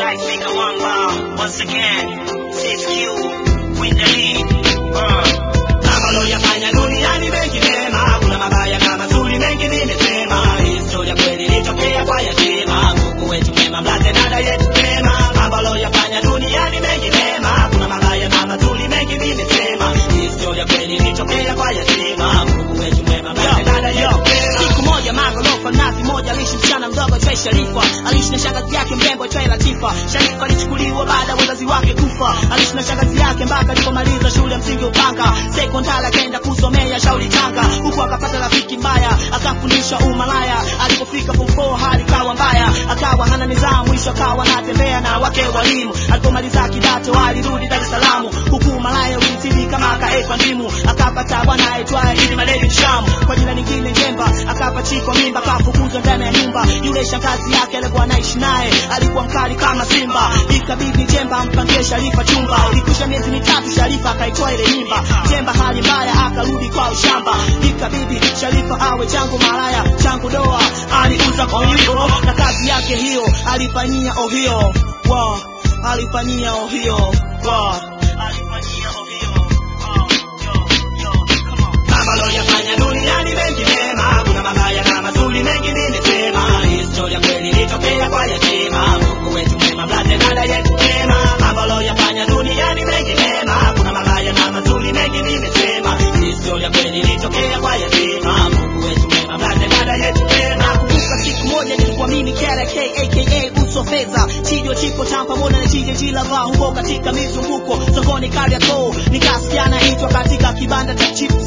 Black Finger Wamba, once again, 6Q, win the lead. Uh. Mambo loyafanya duniani mengi mema, kuna mabaya na mazuri mengi nimesema. Historia kweli ilitokea kwa yatima, Mungu wetu mwema, mlate dada yetu mema. Mambo loyafanya duniani mengi mema, kuna mabaya na mazuri mengi nimesema. Historia kweli ilitokea kwa yatima, Mungu wetu mwema, mlate dada yetu mema. Siku moja magorofa nazi moja aliishi msichana mdogo aitwaye Sharifa. Aliishi na shangazi yake mrembo aitwaye Latifa. Sharifa alichukuliwa baada ya wazazi wake kufa. Aliishi na shangazi yake mpaka alipomaliza shule ya msingi Upanga. Sekondari akaenda kusomea Shauri Tanga, huku akapata rafiki mbaya akafundisha umalaya. Alipofika form 4 hali kawa mbaya, akawa hana nidhamu, mwisho akawa anatembea na wake walimu. Alipomaliza kidato alirudi Dar es Salaam, huku umalaya ulitili kama akaekwa ndimu. Akapata bwana aitwaye Idi Maledi Mshamu, kwa jina lingine Njemba. Akapachikwa mimba, akafukuzwa ndani ya nyumba. Yule shangazi yake alikuwa anaishi naye alikuwa mkali kama simba, ikabidi Njemba ampangie Sharifa chumba. Ilikwisha miezi mitatu, Sharifa akaitoa ile mimba. Njemba hali mbaya, akarudi kwa ushamba, ikabidi Sharifa awe changu malaya, changu doa. Aliuza kwa hiyo na kazi yake hiyo alifanyia ohio wow. alifanyia ohio wow. alifanyia ohio oh, yo, yo, come on. Mambo loyafanya duniani mengi mema, kuna mabaya na mazuri mengi nimesema. Historia kweli ilitokea kwa yatima, Mungu wetu mwema, mlate dada yetu mema. Mambo loyafanya duniani mengi mema, kuna mabaya na mazuri mengi nimesema. Historia kweli ilitokea kwa yatima, Mungu wetu mwema, mlate dada yetu mema. Nakumbuka siku moja nilikuwa mimi KRK aka uso fedha chijo chipo cha pamoja na chije jilava huko katika mizunguko sokoni Kariakoo nikasikia naitwa katika kibanda cha chip